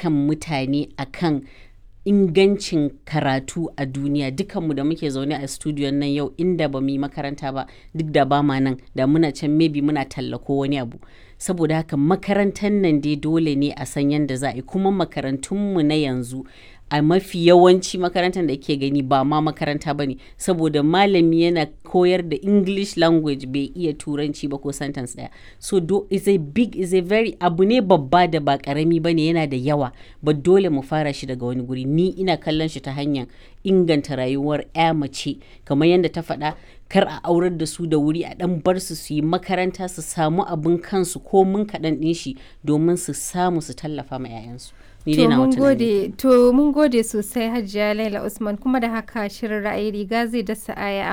kan mutane akan ingancin karatu a duniya dukanmu da muke zaune a studiyon nan yau inda ba mu yi makaranta ba duk da ba ma nan da muna can maybe muna tallako wani abu saboda haka makarantar nan dai dole ne a san yadda za a yi kuma makarantunmu na yanzu a mafi yawanci makarantar da ke gani ba ma makaranta ba ne saboda malami yana koyar da english language bai iya turanci ba ko sentence daya so do is a big is a very abu ne babba da ba karami ba ne yana da yawa ba dole mu fara shi daga wani guri ni ina kallon shi ta hanyar inganta rayuwar ya mace kamar yadda ta faɗa kar a aurar da su da wuri a dan bar su su yi makaranta su samu abin kansu ko mun kaɗan ɗin shi domin su samu su tallafa ma 'ya'yansu ni dai To na mun wata gode to mun gode sosai Hajiya Laila Usman kuma da haka shirin ra'ayi riga zai dasa aya